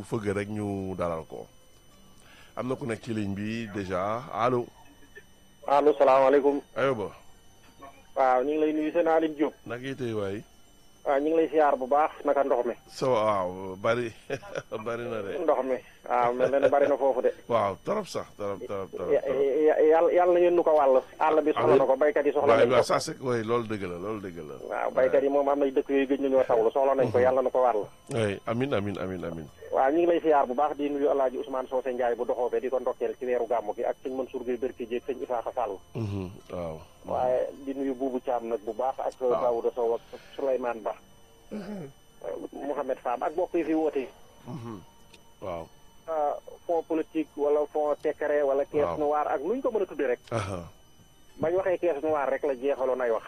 fëgg rek ñu dalal ko am na ku nekk ci ligne bi déjà allo allo salaamaaleykum. ayoba waaw ñu ngi lay nuyu seen Aline Diop. naka yitey waay waaw ñu ngi lay siyaar bu baax naka ndox mi. so waaw bari bari na de ndox mi waaw mel na ne bari na foofu de. waaw torop sax torop torop torop ya- ya- yàlla yàlla na ngeen nu ko wàll. àll bi soxla na ko baykat yi soxla waaw nañ waaw ko. ça c'est oui loolu dëgg la loolu dëgg la waaw baykat yi moom am na dëkk yooyu gëj nañoo tawlu soxla nañ ko yàlla na ko wàll. oui amin amin amin amin waaw ñu ngi lay siyaar bu baax di nuyu El Hadj Ousmane Socé Ndiaye bu doxoobe di ko ndokkeel ci weeru gàmmu gi ak sëñ Mansour Gueye Berke Dieg sëñ Isaaxa Sall. Mhm, waaw waaye di nuyu Boubou Thiam nag bu baax ak. waaw. Daouda Sow ak Souleymane Ba. Mouhamed Fam ak mbokk yi fi woote. Mhm, waaw ah, fond politique wala fond secret wala caisse Waaw. noire ak nuñ ko mën a tuddee rek aha bañ waxee caisse noire rek la jeexaloon ay wax.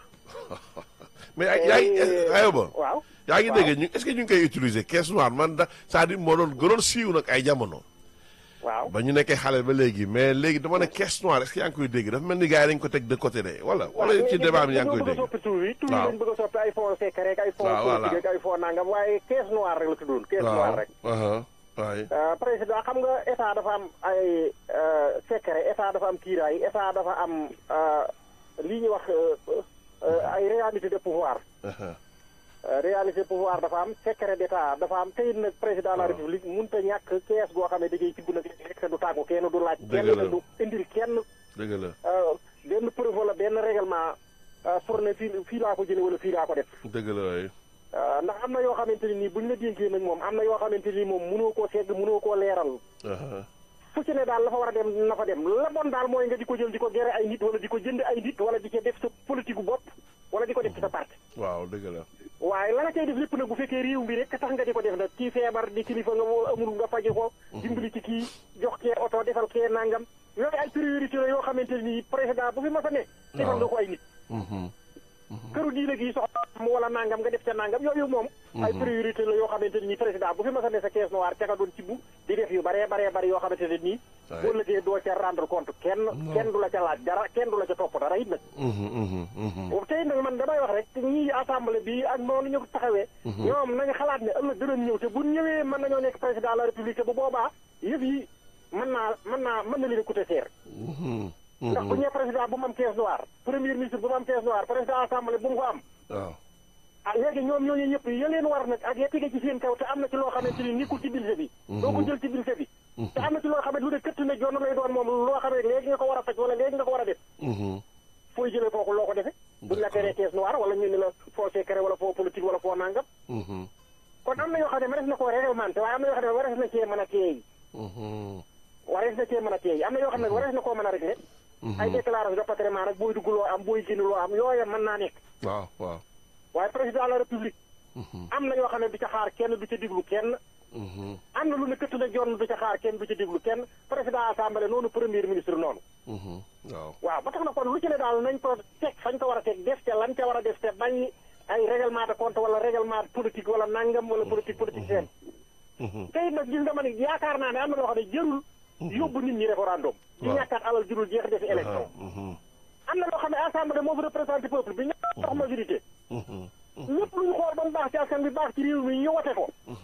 mais ay yaa ngi ayoba waaw. yaa ngi waaw. dégg ñu est-ce que ñu ngi koy utiliser caisse noire man da c'est-à-dire moo doon gënoon siiw nag ay jamono waaw ba ñu nekkee xale ba léegi mais léegi dama ne caisse noire est-ce que yaa ngi koy dégg dafa mel ni gars yi dañ ko teg de côté de wala wala ci débat bi yaa ngi koy bëgg a dégg soppi tur yi tur yi Waaw. dañ bëgg a soppi ay fond secret ak ay fond Waaw, voilà. politique ak ay fond nangam waaye caisse noire rek la tuddoon caisse noire rek. aha waay ah, président xam nga état dafa am ay euh, secret état dafa am kiiraay état dafa am ah, li ñuy wax euh, euh, ay réalité de pouvoir. aha Euh, réalité pouvoir dafa am secret d'état dafa am tey nag président de la waaw. république mënut a ñàkk kees goo xam ne da ngay tibb nag rek te du tàggu kenn du laaj Dëgg kenn la. te du indil kenn dëgg la euh, benn preuve wala benn règlement euh, pour ne fii fii laa ko jële wala fii laa ko def dëgg la waay Euh, ndax am na yoo xamante ni nii bu ñu la dénkee nag moom am na yoo xamante ni moom mënoo koo segg mënoo koo leeral aha fu ci ne daal la fa war a dem na fa dem la bon daal mooy nga di ko jël di ko gere ay nit wala di ko jënd ay nit wala di ko def sa politique gu bopp wala di ko def ci sa parti waaw dëgg la waaye la nga cay def lépp nag bu fekkee réew mi rek tax nga di ko def nag kii feebar di kilifa nga moo amul nga faji ko dimbali ci kii jox kee oto defal kee nangam yooyu ay priorité la yoo xamante ni président bu fi mas a ne defal nga ko ay nit Mhm, këru diine gi soxla mu wala nangam nga def ca nangam yooyu moom ay priorité la yoo xamante ni président bu fi mas a ne sa caisse noire ca nga doon ci bu di def yu baree baree bari yoo xamante ne nii Ouais. boo lëggee doo ca rendre compte kenn kenn du la ca laaj dara kenn du la ca topp dara it nag mhm, mhm, mhm. boobu tey nag man damay wax rek ñii assemblée bi ak noonu ñu ko taxawee. ñoom nañu xalaat ne ëllëg dinañ ñëw te bu ñëwee mën nañoo nekk président de la république te bu boobaa yëf yi mën naa mën naa mën na leen a coûter cher. Mhm, ndax bu mhm. ñëwee président bu mu am caisse noire premier ministre bu mu am caisse noire président assemblée bu mu ko am. waaw ah léegi ñoom ñooñu ñëpp ya leen war nag ak ya tege ci seen kaw te am na ci loo xamante ni nekkul ci budget bi. doo ko jël ci budget bi. te am na ci loo xam ne lu ne këtt na jonn lay doon moom loo xam ne léegi nga ko war a faj wala léegi nga ko war a def. Mhm, fooy jëlee kooku loo ko defee. buñ la teree caisse noire wala ñu ne la foo secret wala foo politique wala foo nangam. mhm, kon am na yoo xam ne warees na koo réglementé waaye am na yoo xam ne warees na cee mën a teey mhm, warees na cee mën a teey am na yoo xam ne warees na koo mën a réglé. ay déclaration de patrimoine rek booy dugg loo am booy génn loo am yooya mën naa nekk. waaw waaw waaye président de la république Mhm, am na yoo xam ne du ca xaar kenn du ca diglu kenn. mhm, am na lu ne këtt na jonn du ca xaar kenn du ca diglu kenn président assemblée noonu premier ministre noonu. mhm, waaw waaw ba tax na kon lu ci ne daal nañ ko teg fañ ko war a teg def ca lan ca war a def te bañ ay règlement de compte wala règlement politique wala nangam wala politique politique seen. Mhm, tey nag gis nga ma ne yaakaar naa ne am na loo xam ne jërul yóbbu nit ñi référendum di Waaw. ñàkkaat alal jurul jeex defi aha, élection mhm, am na loo xam ne assemblée moo fi représenté peuple bi ñàkk dox majorité mhm, lépp lu ñu xool ba mu baax ci askan bi baax ci réew mi ñu wote ko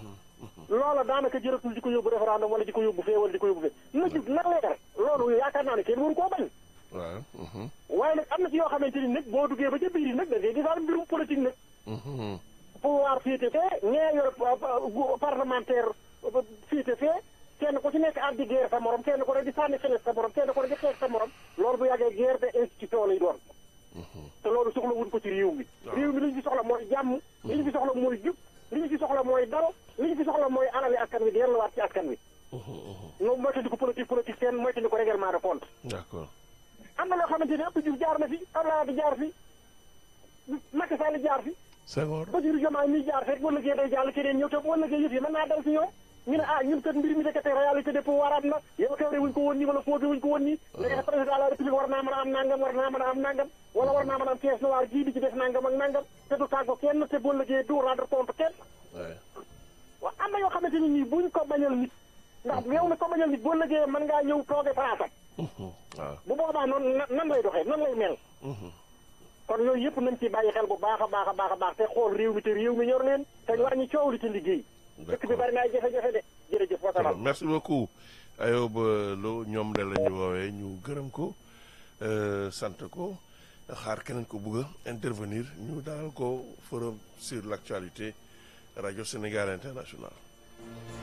loola daanaka jëratul di ko yóbbu référendum wala di ko yóbbu fee wala di ko yóbbu fee na jub na leer loolu yaakaar naa ne kenn waru koo bañ waaw mhm, waaye nag am na ci yoo xamante ni nag boo duggee ba ca biir nag da ngay gisaat mbirum politique nag mhm, pouvoir féete fee ñee yor gu- parlementaire féete fee kenn ku ci nekk ak di guerre sa morom kenn ku ne di sànni feneen sa morom kenn ku ne di xeex sa morom loolu bu yàggee guerre de institution lay doon te loolu soxla wuñ ko ci réew mi réew mi li ñu fi soxla mooy jàmm li ñu fi soxla mooy jub li ñu fi soxla mooy dal li ñu fi soxla mooy alali askan wi delluwaat ci askan wi ñoom moytandi ko politique politique seen moytandi ko règlement de compte d'accord am na loo xamante ne ëpp Diouf jaar na fi Abdoulaye Wade jaar fi Macky Sall jaar fi Senghor Bassirou Diomaye mi jaar fekk wala liggéey day jàll keneen ñëw te wala liggéey yëf yi mën naa dal ci ñoom ñu ne ah ñun kat mbir mi nekkate réalité de pouvoir am na yow kawre wuñ ko woon nii wala fooge wuñ ko woon nii léegi président de la république war naa mën a am nangam war naa mën a am nangam wala war naa mën a am caisse noire jii di ci def nangam ak nangam te du tàggo kenn te boo liggéey du rendre compte kenn ouais. waaw am na yoo xamante ni nii buñ ko bañal nit ndax yow mi ko bañal nit boo liggéeyee mën ngaa ñëw tooge palaasam Mhm, waaw bu boobaa noonu na- nan lay doxee nan lay mel mhm, kon yooyu yëpp nañ ci bàyyi xel bu baax a baax a baax a baax te xool réew mi te réew mi ñor leen te ñu wàññi coow li ci liggéey dëkk bi d'accord bari na ay jafe-jafe de jërëjëf merci beaucoup Ayoba Lo ñoom de la ñu woowee ñu gërëm ko sant ko xaar keneen ko bëgg a intervenir ñu dalal ko forum sur l'actualité rajo Sénégal international